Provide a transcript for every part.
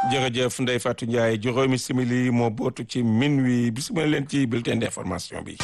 jërëjëf Ndeye Fatou Ndiaye juróomi simili moo bootu ci minuit bisimilah leen ci bulletin d'information bi.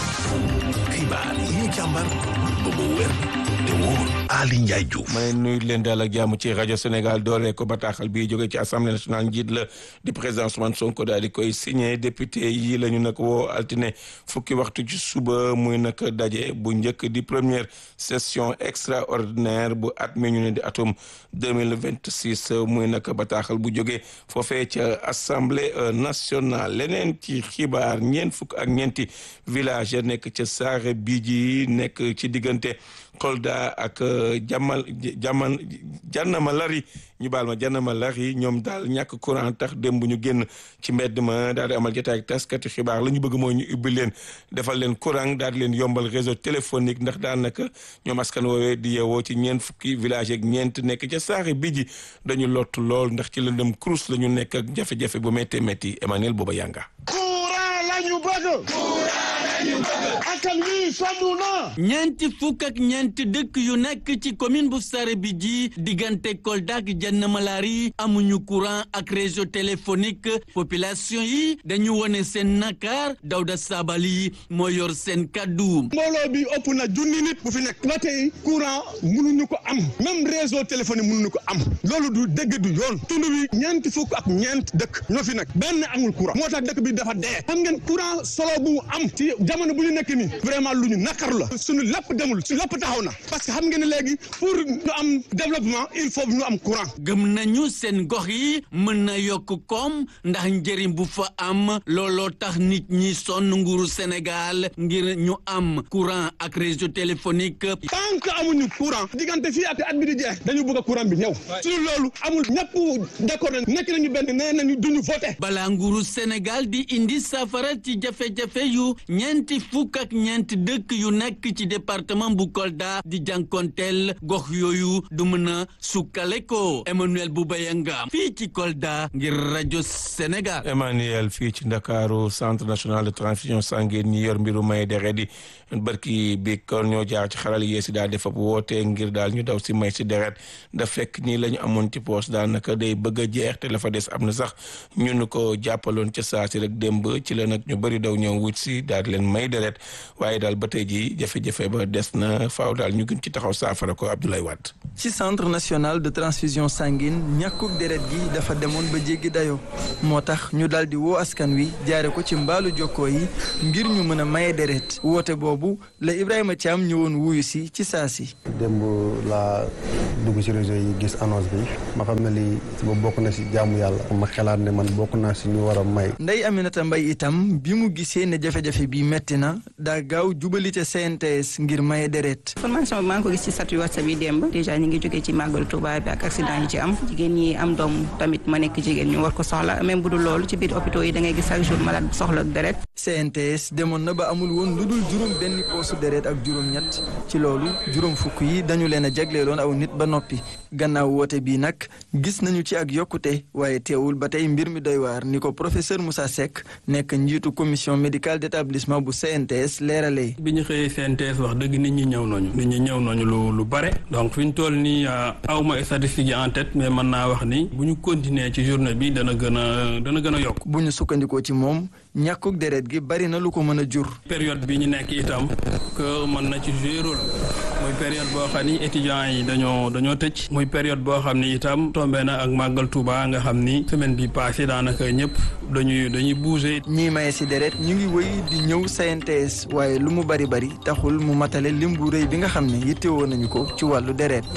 xibaar yi ñu càmbar ba mu wér te wóor Ali Ndiaye Diouf. ma leen nuyu leen daal ak jàmm ci rajo Sénégal doole ko bataaxal bi jóge ci assemblée nationale njiit la di président Ousmane Sonko daal di koy signé député yi la ñu nag woo altine fukki waxtu ci suba muy nag daje bu njëkk di première session extraordinaire bu at mi ñu ne di atum deux mille vingt six muy nag bataaxal bu jóge foofee ca assemblée nationale leneen ci xibaar ñeent fukk ak ñeenti village nekk ca Saare Bidji nekk ci diggante Kolda ak Jamal Jaman Jannama Lari ñu baal ma Jannama Lari ñoom daal ñàkk courant tax démb ñu génn ci mbedd ma daal di amal jotaay ak taskati xibaar la ñu bëgg mooy ñu ubbi leen defal leen courant daal di leen yombal réseau téléphonique ndax daanaka ñoom askan woowee di yeewoo ci ñeent fukki village ak ñeent nekk ca Saare Bidji dañu lott lool ndax ci lëndëm kurus la ñu nekk ak jafe-jafe bu méttee métti Emmanuel Booba Yanga. courant lañu bëgg. courant lañu bëgg. askan wi sonn na. ñeenti fukk ak ñeenti dëkk yu nekk ci commune bu Saare Bidji diggante Kolda ak Jannama Lari amuñu courant ak réseau téléphonique population yi dañu wone seen nakar Dawda Sabali moo yor seen kaddu. mbooloo bi ëpp na junni nit bu fi nekk. ba tey courant mënuñu ko am même réseau téléphonique mënuñu ko am loolu du dëgg du yoon tund wi ñeenti fukk ak ñeent dëkk ñoo fi nekk benn amul courant moo tax dëkk bi dafa dee xam ngeen courant solo bu mu am ci jamono bu ñu nekk nii vraiment lu ñu nakaru la suñu lépp demul su lépp taxaw na parce que xam ngeen ne léegi pour ñu am développement il faut ñu am courant. gëm nañu seen gox yi mën na yokk koom ndax njëriñ bu fa am looloo tax nit ñi sonn nguuru Sénégal ngir ñu am courant ak réseau téléphonique. tant que amuñu courant diggante fii ak at bi di jeex dañu bëgg courant bi ñëw suñu loolu amul ñëpp d'accord nañ nekk nañu benn nee nañu duñu voté. balaa nguuru Sénégal di indi safara ci jafe-jafe yu ñeenti fukk ak ñeenti dëkk yu nekk ci département bu Kolda di jànkonteel gox yooyu du mën a sukkale ko Emmanuel Boubayanga fii ci Kolda ngir rajo Sénégal. Emmanuel fii ci Ndakaaru centre national de transfusion sanguine ñi yor mbiru may deret yi barki bi kon ñoo jaar ci xaral yeesi daal def ab woote ngir daal ñu daw si may si deret da fekk ñii la ñu amoon ci poos daanaka day bëgg a jeex te la fa des am na sax ñun ko jàppaloon ca saa si rek démb ci la nag ñu bëri daw ñëw wut si daal di leen may deret waaye daal ba tey ji jafe-jafe ba des na faaw daal ñu gën ci taxaw saafara ko Abdoulaye Wade. ci centre national de transfusion sanguine ñàkkug deret gi dafa demoon ba jéggi dayoo moo tax ñu daal di woo askan wi jaare ko ci mbaalu jokkoo yi ngir ñu mën a maye deret woote boobu la Ibrahima Thiam ñëwoon wuyu si ci saa si. démb laa dugg ci réseau yi gis annonce bi ma xam ne lii ba bokk na si jaamu yàlla ma xalaat ne man bokk naa si ñu war a may. Ndeye Aminata Mbaye itam bi mu gisee ne jafe-jafe bi metti na daa gaaw jubalite CNTS ngir maye deret. formation bi maa ngi ko gis ci statut WhatsApp yi démb déjà ñu ngi jógee ci màggalu Tuuba bi ak accident yi ci am jigéen ñi am doom tamit ma nekk jigéen ñu war ko soxla même bu dul loolu ci biir hôpitaux yi da ngay gis chaque jour malade bu soxla deret. CNTS demoon na ba amul woon lu dul juróom benn poosu deret ak juróom-ñett ci loolu juróom fukk yi dañu leen a jagleeloon aw nit ba noppi gannaaw woote bii nag gis nañu ci ak yokkute waaye teewul ba tey mbir mi doy waar ni ko professeur Moussa Seck nekk njiitu commission médicale d'établissement bu CNTS leeralee. bi ñu xëyee CNTS wax dëgg nit ñi ñëw nañu. nit ñi ñëw nañu lu lu bare. donc fi ñu toll nii awma statistiques yi en tête mais mën naa wax ni bu ñu continuer ci journée bi dana gën a dana gën a yokk. bu ñu sukkandikoo ci moom ñàkkug deret gi bari na lu ko mën a jur. période bi ñu nekk itam que mën na ci jouer rôle muy période boo xam ni étudiants yi dañoo dañoo tëj. muy période boo xam ni itam tombé na ak màggal Touba nga xam ni semaine bi passé daanaka ñëpp dañuy dañuy bouger. ñii maye si deret ñu ngi wëy di ñëw CNTS waaye lu mu bari bari taxul mu matale lim bu rëy bi nga xam ne yittewoo nañu ko ci wàllu deret.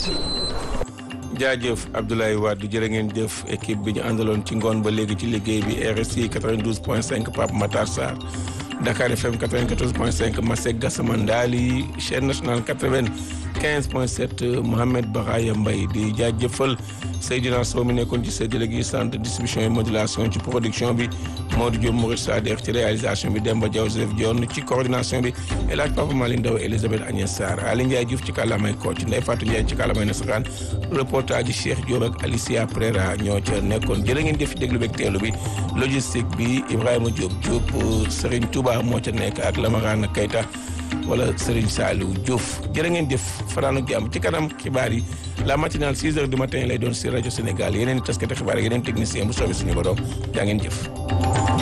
jaajëf Abdoulaye Wade jërë ngeen jëf équipe bi ñu àndaloon ci ngoon ba léegi ci liggéey bi RSI 92 point 5 Pape Matar Sarr Dakar FM 94 point 5 Masek Gassama Ndali chaîne nationale 95 point 7 Mohamed Baraya Mbaye di jaajëfal Seydina Sow mi nekkoon ci séddale gi centre distribution et modulation ci production bi Modou Diop Maurice Sadekh ci réalisation bi Demba Diaw Joseph Dione ci coordination bi El Hadj Papa Malick Ndaw Elisabeth Agnès Sarr Ali Ndiaye Diouf ci kàllaamay Kocc Ndeye Fatou Ndiaye ci kàllaamay nasaraan reportage Cheikh Diop ak Alicia Prera ñoo ca nekkoon jërë ngeen jëf ci déglu beeg teelu bi logistique bi Ibrahima Diop Diop Serigne Touba moo ca nekk ak Lamarana Keita wala Serigne Saliou Diouf jërë ngeen jëf fanaanu jàmm ci kanam xibaar yi la matinale 6 heures du matin lay doon si rajo Sénégal yeneen i taskati xibaar yeneen technicien bu soobee suñu borom jaa ngeen jëf